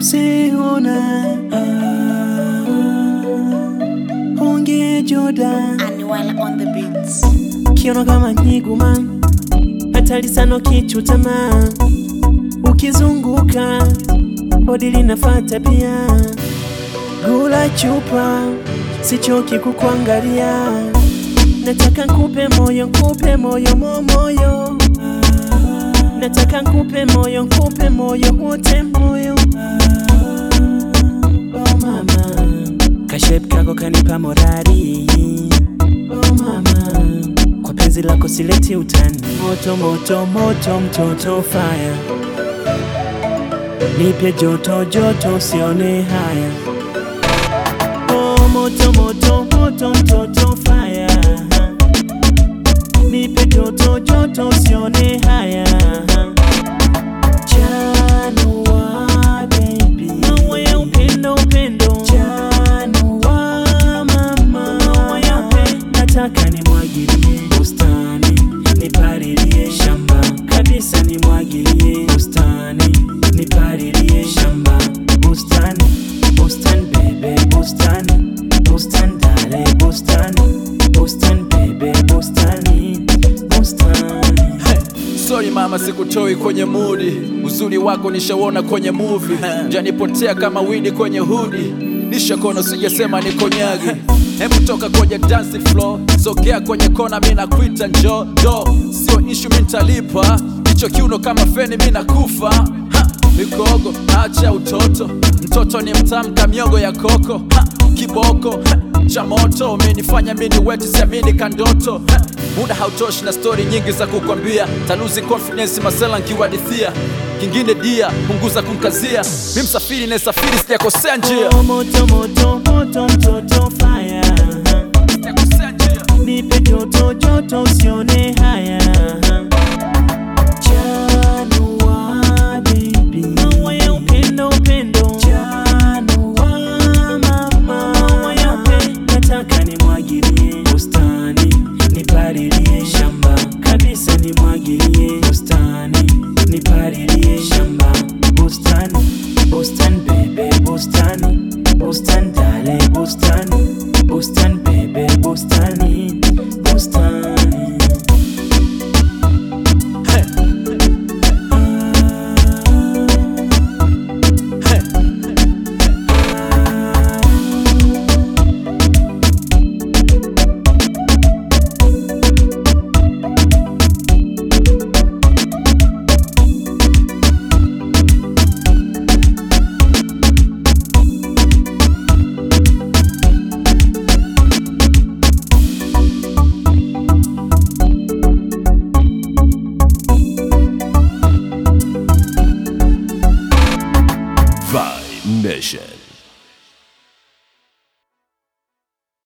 mseona honge Jordan Anuel on the beats. kiono kama nyiguma hatari sana ukichutama ukizunguka bodi linafata pia gula chupa sichoki kukuangalia nataka nkupe moyo nkupe moyo momoyo nataka nkupe moyo nkupe moyo wote moyo oh mama kashep kako kanipa morari oh mama kwa penzi lako sileti utani moto moto moto mtoto fire nipe joto joto usione haya oh moto moto moto mtoto fire nipe joto joto usione haya Chanua baby maua ya upendo upendo Chanua mama maua ya upendo nataka nimwagilie bustani nipalilie shamba kabisa nimwagilie bustani nipalilie shamba bustani bustani bebe bustani bustani dale bustani bustani bebe bustani bustani Sorry mama, sikutoi kwenye mudi. Uzuri wako nishauona kwenye movie, janipotea kama widi kwenye hudi. Nishakona sijasema niko nyagi. Hebu toka kwenye dance floor, sogea kwenye kona, mi nakuita njo do, sio ishu, mi nitalipa hicho kiuno kama feni, mi nakufa ha, mikogo acha utoto, mtoto ni mtamu kamiogo ya koko ha, kiboko ha, cha moto umenifanya mini weti siamini kandoto ha, muda hautoshi na stori nyingi za kukwambia, taluzi confidence masela nkiwadithia kingine dia punguza kumkazia, mi msafiri naesafiri sijakosea njia, Oh, moto moto moto mtoto fire sijakosea njia. nipe joto joto usione haya Chanua baby maua ya upendo upendo Chanua mama maua ya upendo nataka nimwagilie bustani nipalilie shamba kabisa nimwagilie bustani nipalilie shamba bustani bustani bebe bustani bustani dale bustani bustani bebe bustani bustani Vibe Nation.